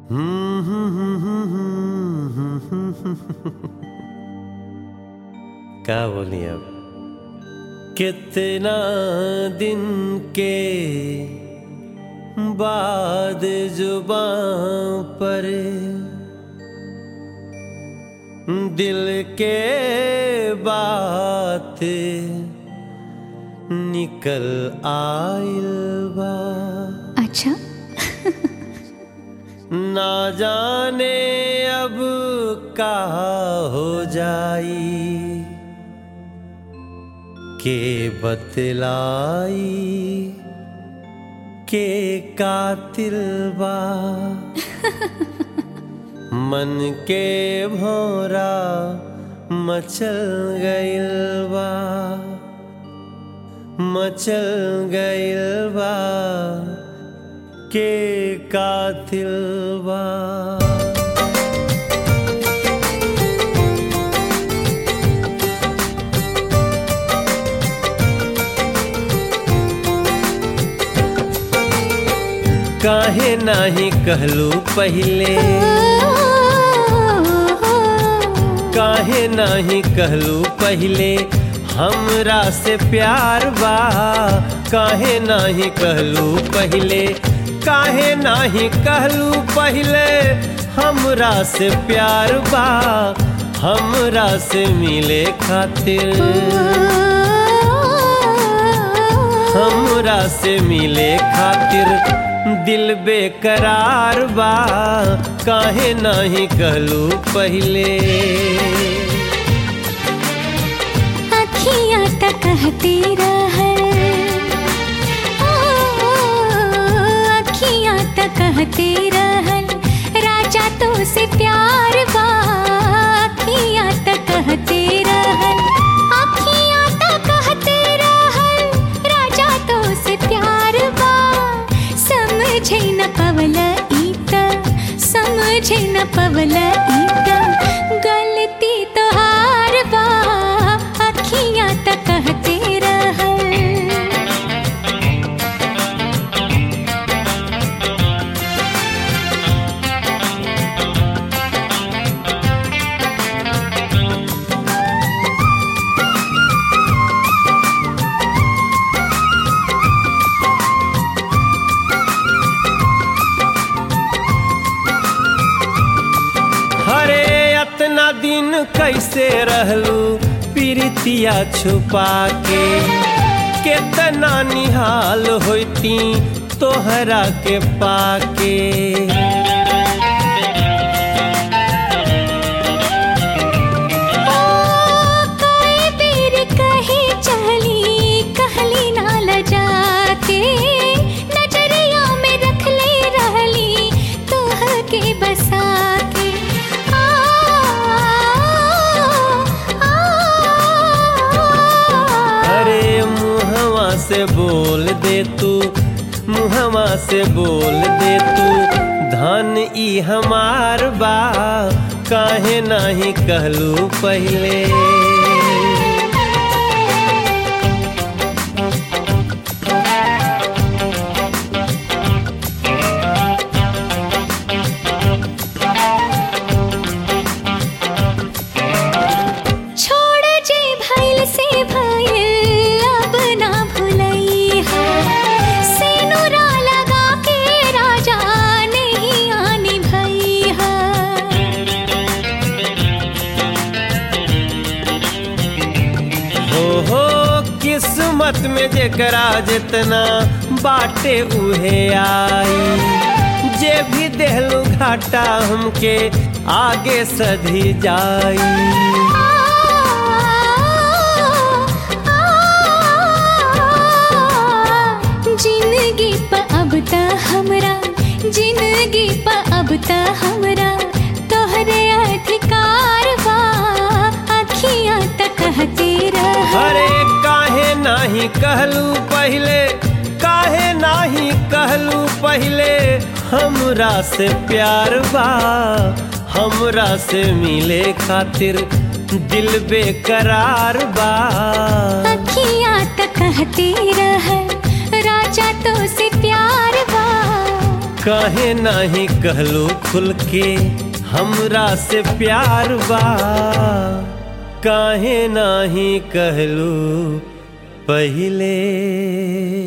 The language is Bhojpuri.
क्या बोली अब कितना दिन के बाद जुबां पर दिल के बात निकल आइल बा अच्छा ना जाने अब का हो जाई के बतलाई के कातिल बा मन के भौरा मचल गइल बा मचल गइल बा के कातिल बा काहे नाही कहलू पहले काहे नाही कहलू पहले हमरा से प्यार बा काहे नाही कहलू पहले काहे नाही कहलू पहले हमरा से प्यार बा हमरा से मिले खातिर हमरा से मिले खातिर दिल बेकरार बा काहे नाही कहलू पहले अखियाँ तक कहती रहल ओ, अखियाँ तक कहती रहल राजा तो से प्यार बा अखियाँ तक कहती रहल अखियाँ तक कहती रहल राजा तो से प्यार बा समझे न पवल ईत समझे न पवल ईत गलती तो हार बा अखियाँ तक कहते रहल हरे अतना दिन कैसे रहलू प्रीतिया छुपा के केतना निहाल होती तोहरा के पाके ओ कोई बेर कहे चली कहली ना लजाते नजरिया में रख ले रहली तोह के बसा के आ, आ, अरे मुहवा से बोल दे तू मुहवा से बोल दे तू धन ई हमार बा काहे नाही कहलू पहले छोड़ जे भइल से भइल अब ना भुलई है सिनुरा लगा के राजा नहीं आनी भई है हो हो किस्मत में जेकरा जितना बाटे उहे आई जे भी देहलू घाटा हमके आगे सधी जाई जिंदगी प अब त हमरा जिंदगी प अब त हमरा तोहरे अधिकार बा अखियाँ त कहती रह अरे काहे नाही कहलू पहले काहे नाही कहलू पहले हमरा से प्यार बा हमरा से मिले खातिर दिल बेकरार बा अखियाँ त कहती रह राजा तो से प्यार बा काहे नाही कहलू खुल के हमरा से प्यार बा काहे नाही कहलू पहिले